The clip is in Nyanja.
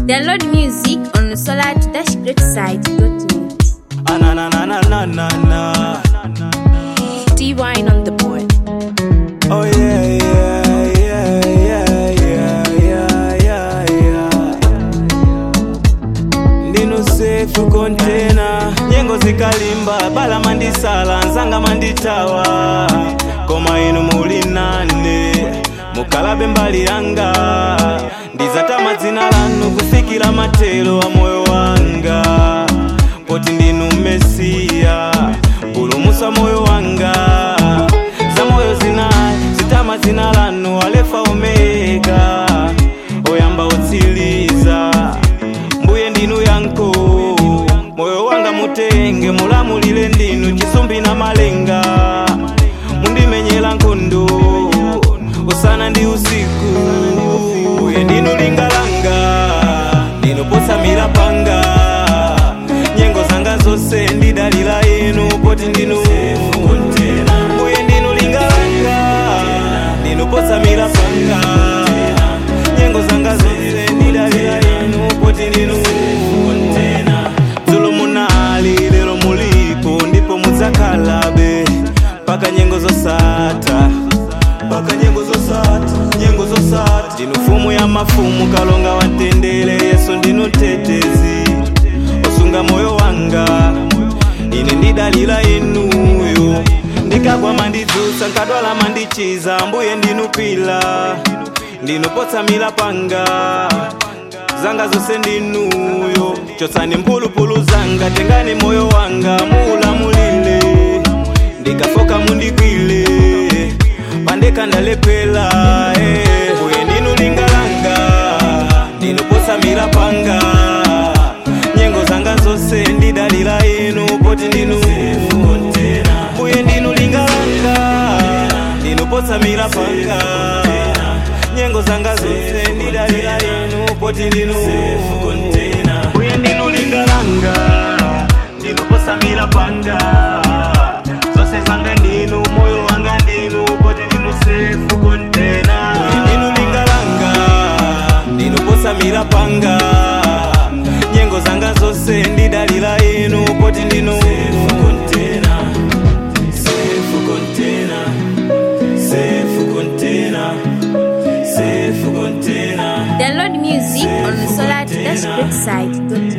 Download music on the solar-greatside.net. Ah, na na na na na na na. D-Wine on the board. Oh yeah yeah yeah yeah yeah yeah yeah yeah. Ndino safe container. Nyengo zikalimba bala mandisala nzanga manditawa. Koma inu muli nane mukalabe mbali yanga ndizatama dzina lanu kufikira matelo a moyo wanga poti ndinu mesiya pulumusa moyo wanga za moyo zinayi zitama dzina lanu alefa omega oyamba otsiliza mbuye ndinu yanko moyo wanga mutenge mulamulile ndinu chisumbi na malenga mundimenyera nkhondo usana ndi usiku uye ndinu lingalanga ndinoposamira panga nyengo zanga zonse ndidalira inu poti ndinu uye ndinu lingalanga ndinoposamira panga nyengo zanga zonse ndidalira inu poti ndinu dzulo munali lero mulipo ndipo mudzakalabe paka nyengo zosatha paka nyengo zosatha nyengo zosatha ndinu mfumu ya mafumu kalonga watendere yesu ndinu tetezi osunga moyo wanga ine ndidalira inuyo ndikagwa mandidzutsa nkadwala mandichiza mbuye ndinu pila ndinupotsamira panga zanga zonse ndinuyo chotsani mphulupulu zanga tengani moyo wanga muulamulile ndikafoka mundikwile pandeka ndalepela eh. uye ndinu lingalanga ndinupotsamira panga nyengo zanga zonse ndidalira inu poti ndinu uye ndinu lingalanga ndinupotsamira panga nyengo zanga zonse ndidalira inu poti ndinu uye ndinu lingalanga ndinoposamira panga zose zanga ndinu moyo wanga ndinu poti ndinu sefu kontena uye ndinu lingalanga ndinoposamira panga nyengo zanga zonse ndidalira inu poti ndinu Safe container, safe container, safe container. Download music on the solar-greatside.net.